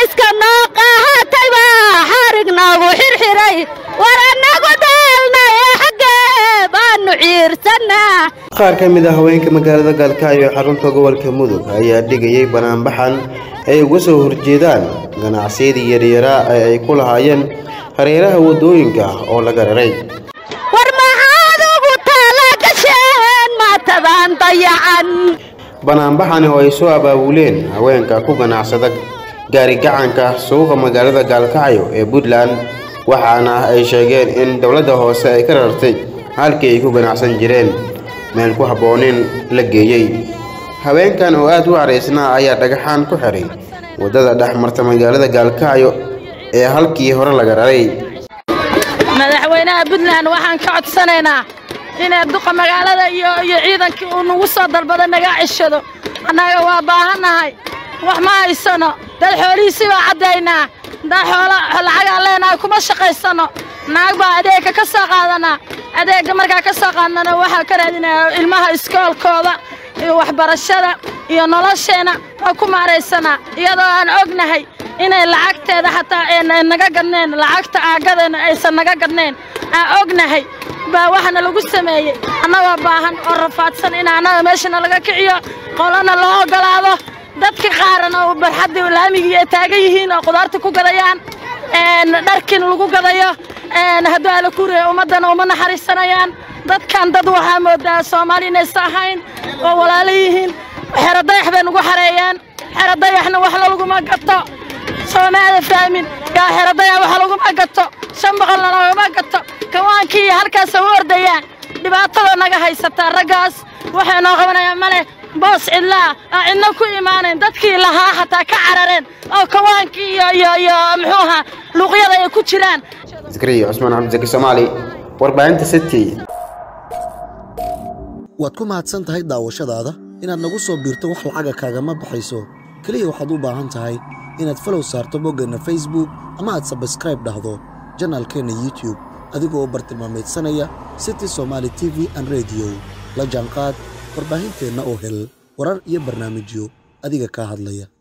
xafiiska noo qaahatay baa xarig noogu xirxiray war annagu daalna ee xaggee baanu ciirsannaa qaar ka mid ah haweenka magaalada gaalkacyo ee xarunta gobolka mudug ayaa dhigayay banaanbaxan ay uga soo horjeedaan ganacsiyadii yaryaraa ee ay ku lahaayeen hareeraha waddooyinka oo laga raray war maxaad ugu talagasheen maatadaan dayacan banaanbaxani oo ay soo abaabuleen haweenka ku ganacsada gaarigacanka suuqa magaalada gaalkacyo ee puntland waxaana ay sheegeen in dowladda hoose ay ka rartay halkii ay ku ganacsan jireen meel ku habboonin la geeyey haweenkan oo aad u caraysnaa ayaa dhagaxaan ku xiray waddada dhex marta magaalada gaalkacyo ee halkii hore laga raray madaxweynaha puntland waxaan ka codsanaynaa inay duqa magaalada iyo iyo ciidankii uu nagu soo dalbada naga ceshado annaga waa baahannahay wax ma haysano dad xoolihiisii baa caddaynaa dad xoolo lacagaan leenahay kuma shaqaysano naag baa adeegga ka soo qaadanaa adeegga markaa ka soo qaadnana waxaa ka raadinaya ilmaha iskoolkooda iyo waxbarashada iyo nolosheenna waa ku maaraysanaa iyadoo aan ognahay inay lacagteeda xataa ay naga gadneen lacagta aagadeena aysan naga gadneen aan ognahay baa waxana lagu sameeyey annagoo baahan oo rafaadsan in annaga meeshana laga kiciyo qolana loo oggolaado dadka qaarana oo barxaddii laamigii ay taagan yihiin oo qudaarta ku gadayaan dharkiina lagu gadayo hadduu ala kuuraya ummaddana uma naxariisanayaan dadkan dad waxaa moodaa soomaali inaysa ahayn oo walaalo yihiin xero dayax bay nagu xareeyeen xero dayaxna wax laguma gato soomaada fahmin yaa xero dayax wax laguma gato shan boqolna laguma gato kawaankii iyo halkaas u ordayaan dhibaatada naga haysataa raggaas waxay noo qabanayaan male boos cidlaa aan cidna ku imaanayn dadkii lahaa hataa ka carareen oo kawaankii iyo iyo iyo muxuu ahaa luuqyada ay ku jiraan zakariya cusmaan cabdisaki soomaali warbaahinta city waad ku mahadsan tahay daawashadaada inaad nagu soo biirto wax lacaga kaagama baxayso keliya waxaad u baahan tahay inaad falow saarto boggeenna facebook ama aad sabskraib dhahdo janaalkeenna youtube adigoo bartilmaameedsanaya city somaali t v an rediyo la jaanqaad warbaahinteenna oo hel warar iyo barnaamijyo adiga kaa hadlaya